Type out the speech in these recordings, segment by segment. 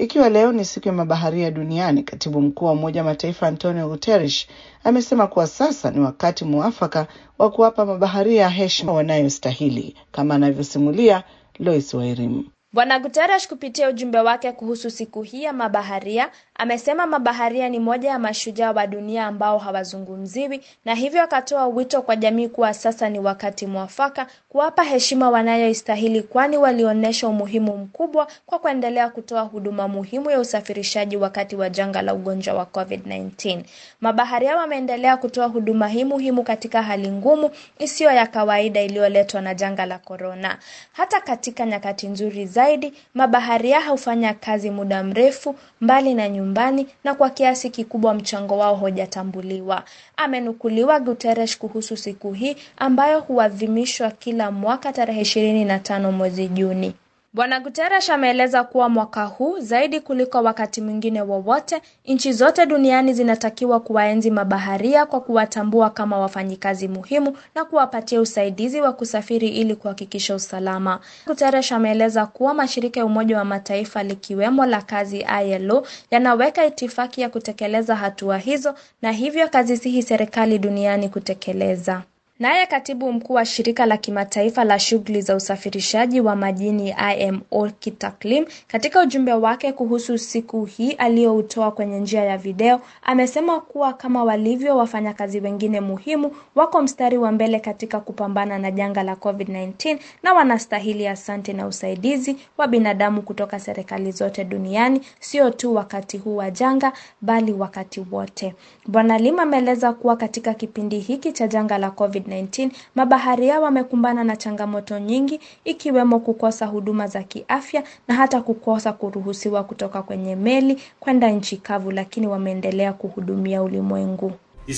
Ikiwa leo ni siku ya mabaharia duniani, katibu mkuu wa Umoja wa Mataifa Antonio Guterres amesema kuwa sasa ni wakati muafaka wa kuwapa mabaharia heshima wanayostahili, kama anavyosimulia Lois Wairim. Bwana Guterres kupitia ujumbe wake kuhusu siku hii ya mabaharia amesema mabaharia ni moja ya mashujaa wa dunia ambao hawazungumziwi, na hivyo akatoa wito kwa jamii kuwa sasa ni wakati mwafaka kuwapa heshima wanayoistahili, kwani walionyesha umuhimu mkubwa kwa kuendelea kutoa huduma muhimu ya usafirishaji wakati wa janga la ugonjwa wa COVID-19. Mabaharia wameendelea kutoa huduma hii muhimu katika hali ngumu isiyo ya kawaida iliyoletwa na janga la korona. Hata katika nyakati nzuri zaidi, mabaharia hufanya kazi muda mrefu mbali na nyumbani na kwa kiasi kikubwa mchango wao hojatambuliwa. Amenukuliwa Guterres kuhusu siku hii ambayo huadhimishwa kila mwaka tarehe ishirini na tano mwezi Juni. Bwana Guterres ameeleza kuwa mwaka huu zaidi kuliko wakati mwingine wowote, nchi zote duniani zinatakiwa kuwaenzi mabaharia kwa kuwatambua kama wafanyikazi muhimu na kuwapatia usaidizi wa kusafiri ili kuhakikisha usalama. Guterres ameeleza kuwa mashirika ya Umoja wa Mataifa likiwemo la kazi ILO yanaweka itifaki ya kutekeleza hatua hizo na hivyo kazisihi serikali duniani kutekeleza. Naye katibu mkuu wa shirika la kimataifa la shughuli za usafirishaji wa majini IMO Kitaklim, katika ujumbe wake kuhusu siku hii aliyoutoa kwenye njia ya video, amesema kuwa kama walivyo wafanyakazi wengine muhimu, wako mstari wa mbele katika kupambana na janga la COVID-19 na wanastahili asante na usaidizi wa binadamu kutoka serikali zote duniani, sio tu wakati huu wa janga, bali wakati wote. Bwana Lim ameeleza kuwa katika kipindi hiki cha janga la COVID 19 mabaharia wamekumbana na changamoto nyingi ikiwemo kukosa huduma za kiafya na hata kukosa kuruhusiwa kutoka kwenye meli kwenda nchi kavu, lakini wameendelea kuhudumia ulimwengu.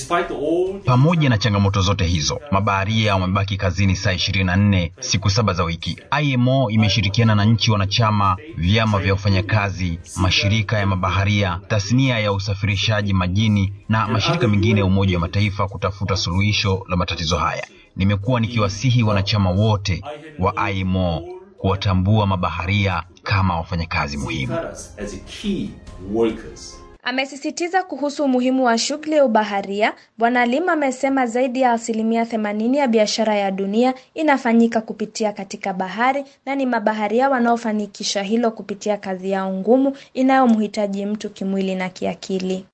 Pamoja na changamoto zote hizo, mabaharia wamebaki kazini saa 24 siku saba za wiki. IMO imeshirikiana na nchi wanachama, vyama vya wafanyakazi, mashirika ya mabaharia, tasnia ya usafirishaji majini na mashirika mengine ya Umoja wa Mataifa kutafuta suluhisho la matatizo haya. Nimekuwa nikiwasihi wanachama wote wa IMO kuwatambua mabaharia kama wafanyakazi muhimu. Amesisitiza kuhusu umuhimu wa shughuli ya ubaharia. Bwana Lim amesema zaidi ya asilimia themanini ya biashara ya dunia inafanyika kupitia katika bahari na ni mabaharia wanaofanikisha hilo kupitia kazi yao ngumu inayomhitaji mtu kimwili na kiakili.